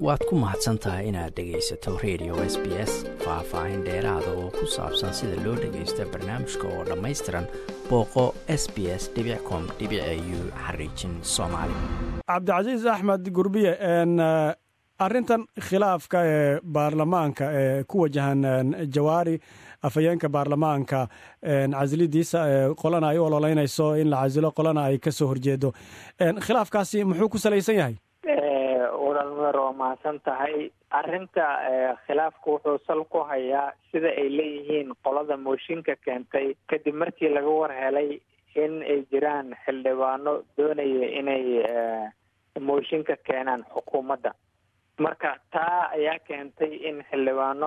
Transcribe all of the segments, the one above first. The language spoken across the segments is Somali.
waad ku mahadsan tahay inaad dhegaysato radio s b s faah-faahin dheeraada oo ku saabsan sida loo dhagaysta barnaamijka oo dhammaystiran booqo s b s com u xariijin soomaali cabdicasiis axmed gurbiye arrintan khilaafka ee baarlamaanka ee ku wajahan jawaari afhayeenka baarlamaanka casilidiisa qolana ay u ololeynayso in la casilo qolana ay ka soo horjeedo khilaafkaasi muxuu ku salaysan yahay walaalmer waa mahadsan tahay arrinta khilaafka wuxuu sal ku hayaa sida ay leeyihiin qolada mooshinka keentay kadib markii laga war helay in ay jiraan xildhibaano doonaya inay mooshinka keenaan xukuumadda marka taa ayaa keentay in xildhibaano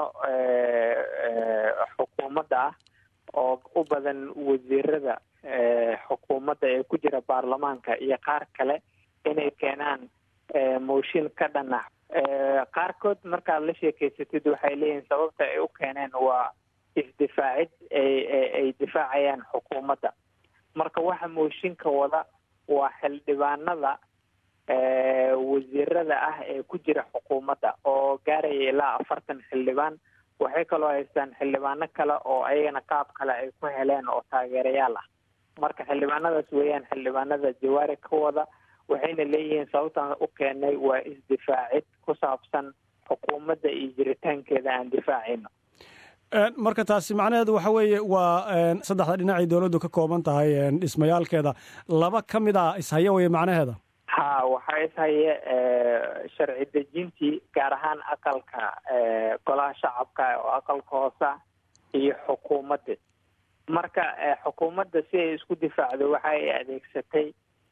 xukuumadda ah oo u badan wasiirada xukuumadda ee ku jira baarlamaanka iyo qaar kale inay keenaan mooshin ka dhana qaarkood markaad la sheekeysatid waxay leeyihiin sababta ay u keeneen waa isdifaacid ay difaacayaan xukuumadda marka waxa mooshinka wada waa xildhibaanada wasiirada ah ee ku jira xukuumadda oo gaaraya ilaa afartan xildhibaan waxay kaloo haystaan xildhibaano kale oo ayagana qaab kale ay ku heleen oo taageerayaal ah marka xildhibaanadaas weeyaan xildhibaanada jawaari ka wada waxayna leeyihiin sababtaan u keenay waa isdifaacid ku saabsan xukuumadda iyo jiritaankeeda aan difaacayno marka taasi macnaheedu waxa weeye waa saddexda dhinacay dowladdu ka kooban tahay dhismayaalkeeda laba ka mid a ishaya weye macnaheeda ha waxaa ishaye sharci dejintii gaar ahaan aqalka golaha shacabka oo aqalka hoosa iyo xukuumadda marka xukuumadda si ay isku difaacdo waxa ay adeegsatay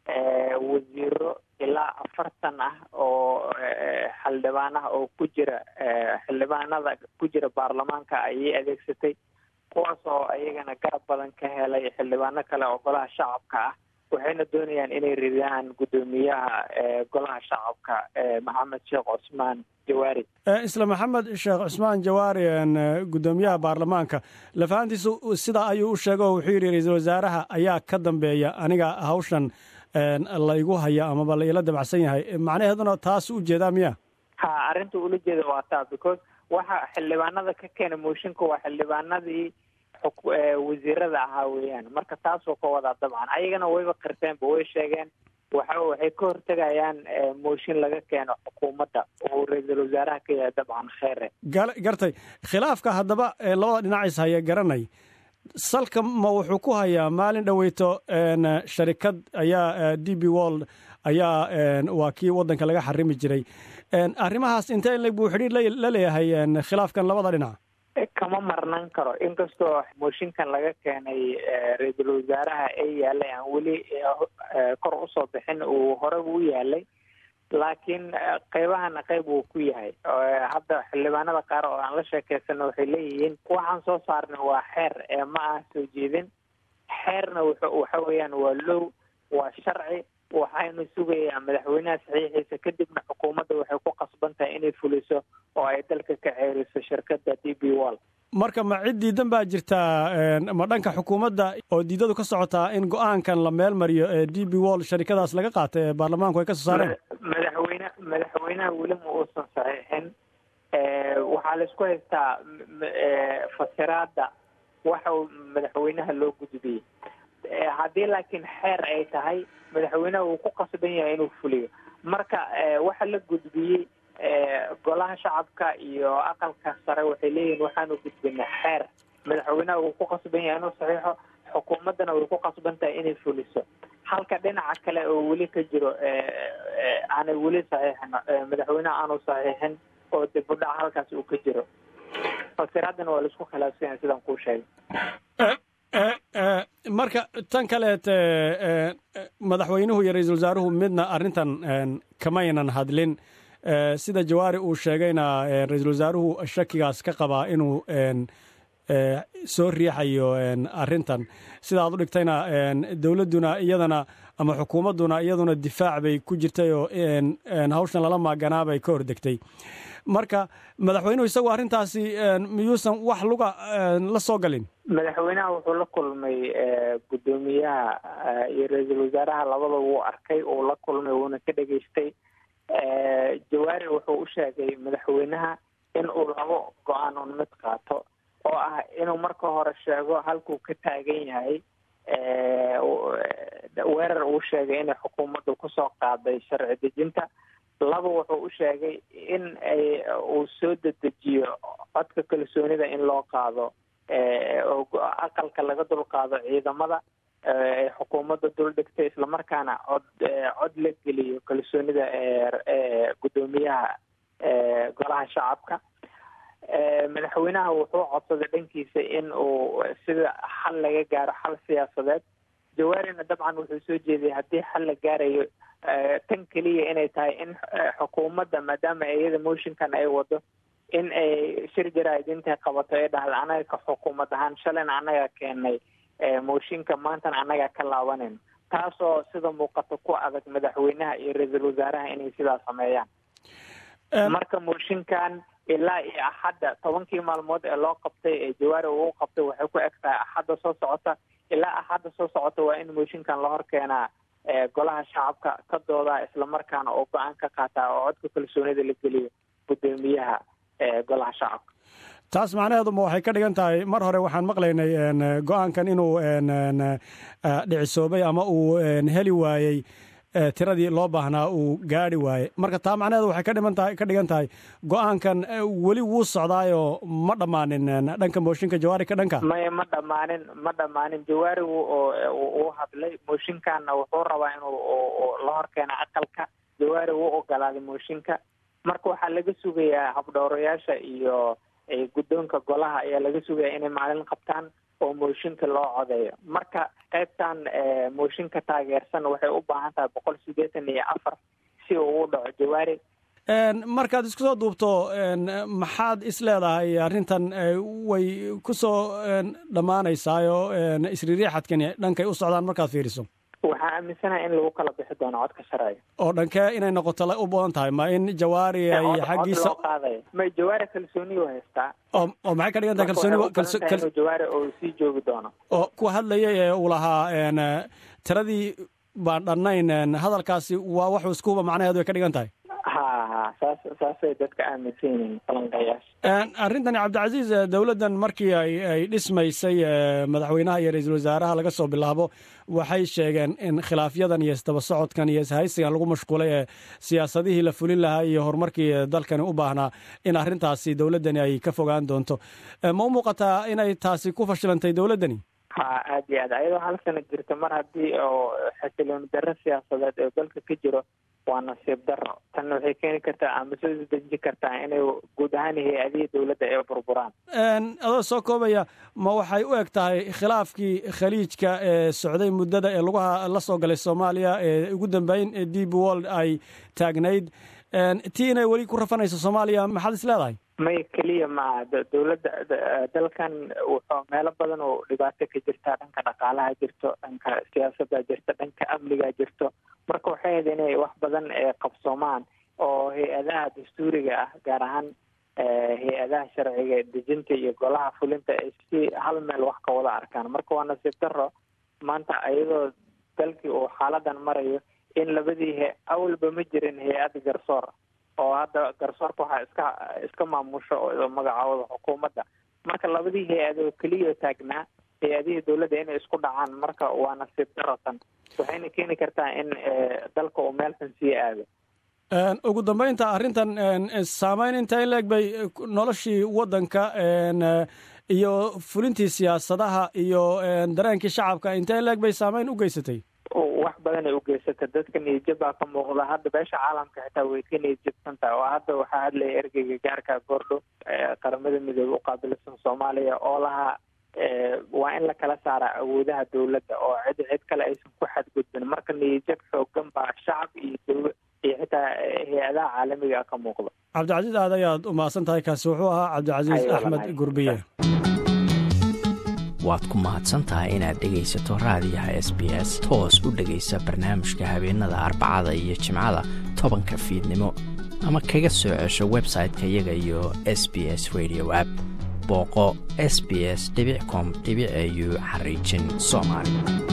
wasiiro ilaa afartan ah oo xildhibaan ah oo ku jira xildhibaanada ku jira baarlamaanka ayay adeegsatay kuwaas oo ayagana garab badan ka helay xildhibaano kale oo golaha shacabka ah waxayna doonayaan inay ridaan guddoomiyaha golaha shacabka maxamed sheekh cusmaan jawaari isla maxamed sheekh cusmaan jawaari guddoomiyaha baarlamaanka lafahantiisu sidaa ayuu u sheega oo wuxuu yidhi ra-iisul wasaaraha ayaa ka dambeeya aniga hawshan laygu haya amaba la ila dabacsan yahay macnaheeduna taas u jeedaa miya ha arrinta ula jeeda waa taa because waxa xildhibaanada ka keena mooshinka waa xildhibaanadii wasiirada ahaa weeyaan marka taasoo ka wadaa dabcan ayagana wayba qirteenba way sheegeen waxa waxay ka hortegayaan mooshin laga keeno xukuumadda oo ra-iisul wasaaraha ka yahay dabcan kheere gartay khilaafka haddaba labada dhinacis haya garanay salka ma wuxuu ku hayaa maalin dhoweyto sharikad ayaa d b world ayaa waa kii waddanka laga xarimi jiray arrimahaas intee leg buu xidhiir la leeyahay khilaafkan labada dhinac kama marnan karo inkastoo mooshinkan laga keenay ra-iisul wasaaraha ee yaalay aan weli kor usoo bixin uu horeba u yaalay laakiin qeybahana qeyb uu ku yahay hadda xildhibaanada qaar oo aan la sheekeysano waxay leeyihiin waxaan soo saarnay waa xeer ee ma ah soo jeedin xeerna waxa weeyaan waa low waa sharci waxaynu sugayaa madaxweynaha saxiixiisa kadibna xukuumadda waxay ku qasban tahay inay fuliso oo ay dalka ka ceeriso shirkadda d b wall marka ma cid diidan baa jirtaa ma dhanka xukuumadda oo diidadu ka socotaa in go-aankan la meel mariyo ee d b wall sharikadaas laga qaatay ee baarlamaanku ay ka soo saareen madaxweyne madaxweynaha weli ma uusan saxiixin waxaa la isku haystaa fasiraada waxa madaxweynaha loo gudbiyey haddii laakiin xeer ay tahay madaxweynaha uu ku qasban yahay inuu fuliyo marka waxa la gudbiyey golaha shacabka iyo aqalka sare waxay leeyihiin waxaanu gudbinay xeer madaxweynaha uu ku qasban yahay inuu saxiixo xukuumaddana way ku qasban tahay inay fuliso halka dhinaca kale oo weli ka jiro aanay weli saxiixin madaxweynaha aanu saxiixin oo dib u dhac halkaas uu ka jiro fasiraadana waa laisku khilaafsan yahay sidaan kuu sheegay marka tan kaleet madaxweynuhu iyo ra-iisul wasaaruhu midna arrintan kamaynan hadlin sida jawaari uu sheegayna ra-iisul wasaaruhu shakigaas ka qabaa inuu soo riixayo arrintan sida aad u dhigtayna dowladduna iyadana ama xukuumadduna iyaduna difaac bay ku jirtay oo hawshan lala maaganaa bay ka hordegtay marka madaxweynuhu isagu arrintaasi miyuusan wax luga la soo galin madaxweynaha wuxuu la kulmay guddoomiyaha iyo ra-iisul wasaaraha labada wuu arkay uu la kulmay wuuna ka dhegaystay jawaari wuxuu u sheegay madaxweynaha in uu labo go-aan un mid qaato oo ah inuu marka hore sheego halkuu ka taagan yahay weerar uu sheegay inay xukuumaddu kusoo qaaday sharci dejinta laba wuxuu u sheegay in ay uu soo dedejiyo codka kalsoonida in loo qaado aqalka laga dul qaado ciidamada ay xukuumadda dul dhigtay islamarkaana cod cod la geliyo kalsoonida ee guddoomiyaha golaha shacabka madaxweynaha wuxuu codsaday dhankiisa in uu sida xal laga gaaro xal siyaasadeed jawaarina dabcan wuxuu soo jeediyay haddii xal la gaarayo tan keliya inay tahay in xukuumadda maadaama iyada motionkan ay wado in ay shir jaraa'idinta qabato ee dhahda anaga ka xukuumad ahaan shalayna annaga keenay mooshinka maantana annaga ka laabanayno taasoo sida muuqata ku adag madaxweynaha iyo ra-iisul wasaaraha inay sidaa sameeyaan marka mooshinkan ilaa iyo axadda tobankii maalmood ee loo qabtay ee jawaari uu qabtay waxay ku eg tahay axadda soo socota ilaa axadda soo socota waa in mooshinkan la hor keenaa golaha shacabka ka doodaa islamarkaana oo go-aan ka qaataa oo codka kalsoonida la geliyo guddoomiyaha golaha shacabka taas macnaheedu ma waxay ka dhigan tahay mar hore waxaan maqlaynay go-aankan inuu dhicisoobay ama uu heli waayey tiradii loo baahnaa uu gaari waayey marka taa macnaheedu waxay ka dhiman tahay ka dhigan tahay go-aankan weli wuu socdaayoo ma dhammaanin dhanka mooshinka jawaari ka dhanka maya ma dhammaanin ma dhammaanin jawaari uu hadlay mooshinkanna wuxuu rabaa inuu la hor keena aqalka jawaari wuu ogolaaday mooshinka marka waxaa laga sugayaa habdhowrayaasha iyo guddoonka golaha ayaa laga sugaya inay maalin qabtaan oo mooshinka loo codeeyo marka qaybtan mooshinka taageersan waxay u baahan tahay boqol siddeetan iyo afar si uu u dhaco jawaari markaad isku soo duubto maxaad is leedahay arrintan way ku soo dhammaanaysaayo isriiriixadkani dhankay u socdaan markaad fiiriso waxaa aaminsanaha in lagu kala bixi doono codka sharciga oo dhankee inay noqoto u badan tahay ma in jawaari ay xaggiisa loo qaadaya may jawaari kalsooniyu haystaa oo oo maxay ka dhigan tahay kalsooni jawaari oo sii joogi doono oo kuwa hadlayay ee uu lahaa tiradii baan dhannayn hadalkaasi waa waxuu iskuba macnaheedu way ka dhigan tahay ha ha saas saasay dadka aaminsan yihiin falanqayaasha arrintani cabdicasiis dowladdan markii ay ay dhismaysay madaxweynaha iyo ra-iisul wasaaraha laga soo bilaabo waxay sheegeen in khilaafyadan iyo isdaba socodkan iyo ishaysigan lagu mashquulay ee siyaasadihii la fulin lahaa iyo horumarkii dalkani u baahnaa in arrintaasi dowladdani ay ka fogaan doonto ma u muuqataa inay taasi ku fashilantay dowladdani ha aad iyo aad ayadoo hal sana jirta mar haddii oo xasilooni darro siyaasadeed ee dalka ka jiro waa nasiib darro tanna waxay keeni kartaa ama soo isdejin kartaa inay guud ahaan hay-adihii dowladda ay burburaan adoo soo koobaya ma waxay u eg tahay khilaafkii khaliijka ee socday muddada ee lugaha la soo galay soomaaliya ee ugu dambeyn deep world ay taagnayd tii inay weli ku rafanayso soomaaliya maxaad is leedahay may keliya maaha dowladda dalkan wuxuu meelo badan oo dhibaato ka jirta dhanka dhaqaalaha jirto dhanka siyaasadda jirto dhanka amniga jirto marka waxay ahayd inay wax badan qabsoomaan oo hay-adaha dastuuriga ah gaar ahaan hay-adaha sharciga dejinta iyo golaha fulinta ay si hal meel wax ka wada arkaan marka waa nasiib darro maanta iyadoo dalkii uu xaaladan marayo in labadii he awalba ma jirin hay-ad garsoor oo hadda garsoorka waxaa iska iska maamusho magacaooda xukuumadda marka labadii hay-adoo keliya taagnaa hay-adihii dowladda inay isku dhacaan marka waa nasiib daratan waxayna keeni kartaa in dalka uu meel xun sii aado ugu dambeynta arrintan saameyn inta in leeg bay noloshii waddanka iyo fulintii siyaasadaha iyo dareenkii shacabka inta in leeg bay saameyn u geysatay wax badan ay u geysata dadka niyadjab baa ka muuqda hadda beesha caalamka xitaa way ka niyadjabsan tahay oo hadda waxaa hadlaya ergeyga gaarka goordho qaramada midoobe u qaabilsan soomaaliya oo lahaa waa in la kala saara awoodaha dowladda oo cid cid kale aysan ku xadgudbin marka niyadjab xoogan baa shacab iyo dow iyo xitaa hay-adaha caalamiga ka muuqda cabdicasiis aad ayaad u mahadsan tahay kaasi wuxuu ahaa cabdicasiis axmed gurbiye waad ku mahadsan tahay inaad dhegaysato raadiyaha s b s toos u dhegaysa barnaamijka habeenada arbacada iyo jimcada tobanka fiidnimo ama kaga soo cesho website-ka iyaga iyo s b s radio app booqo s b s com au xariijin soomaali